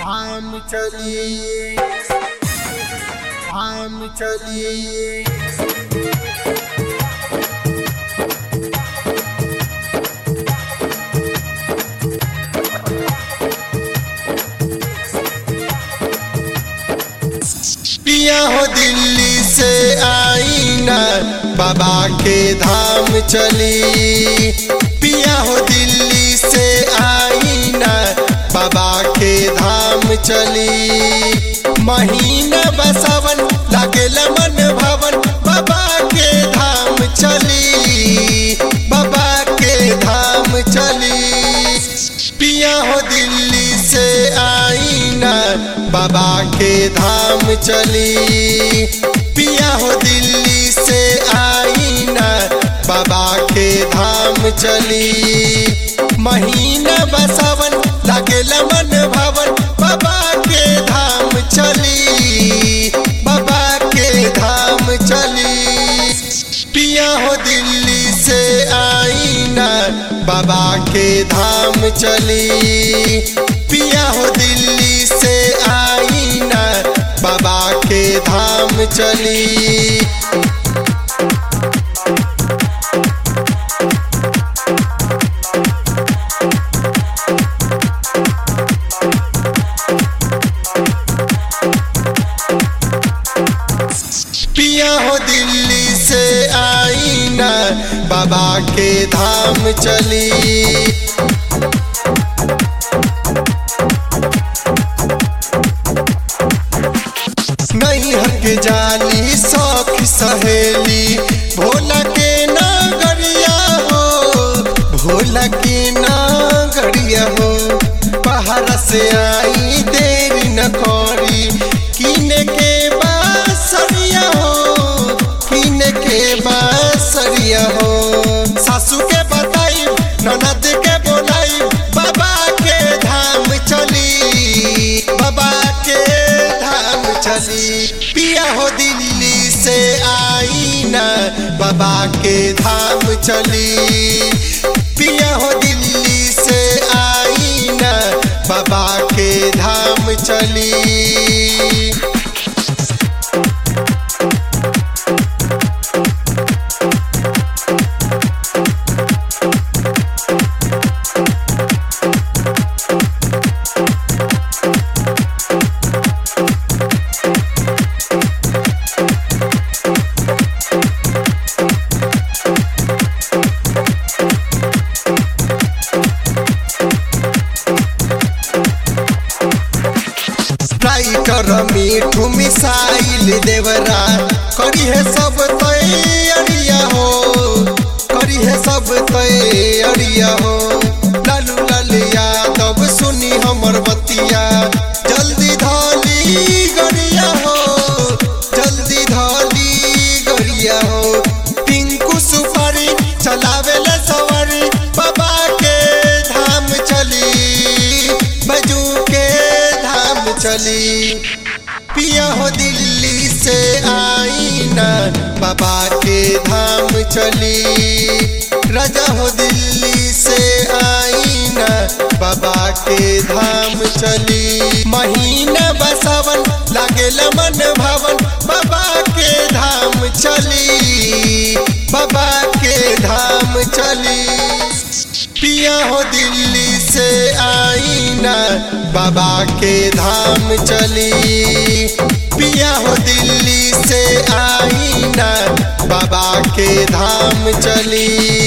धाम चली धाम चली पिया हो दिल्ली से आई ना बाबा के धाम चली पिया हो दिल्ली से आई ना बाबा के धाम चली महीना बसावन लागेला मन भवन बाबा के धाम चली बाबा के धाम चली पिया हो दिल्ली से आई ना बाबा के धाम चली पिया हो दिल्ली से आई ना बाबा के धाम चली महीना बसावन लागेला मन भवन बाबा के धाम चली बाबा के धाम चली पिया हो दिल्ली से आई ना बाबा के धाम चली पिया हो दिल्ली से आई ना बाबा के धाम चली पिया हो दिल्ली से आई ना बाबा के धाम चली नहीं हक जाली शौक सहेली भोला के नागरिया हो भोला के नागरिया हो बाहर से आई देर न करी किने के बासरिया हो किने के बासरिया हो सासू के बताई ननद के बोलाई बाबा के धाम चली बाबा के धाम चली पिया हो दिल्ली से आई ना बाबा के धाम चली पिया हो दिल्ली से आई ना बाबा के धाम चली राइटर मीठू मिसाइल देवरा करी है सब तैयारिया हो करी है सब तैयारिया हो लालू लाल यादव सुनी हमर बतिया जल्दी धाली गरिया हो जल्दी धाली गरिया हो पिंकू सुपारी चलावे ले सवारी बाबा के धाम चली बजू के धाम चली पिया हो दिल्ली से आई ना बाबा के धाम चली राजा हो दिल्ली से आई ना बाबा के धाम चली महीना बसावन लागेला मन भवन बाबा के धाम चली बाबा के धाम चली पिया हो दिल्ली से आई ना बाबा के धाम चली पिया हो दिल्ली से आई ना बाबा के धाम चली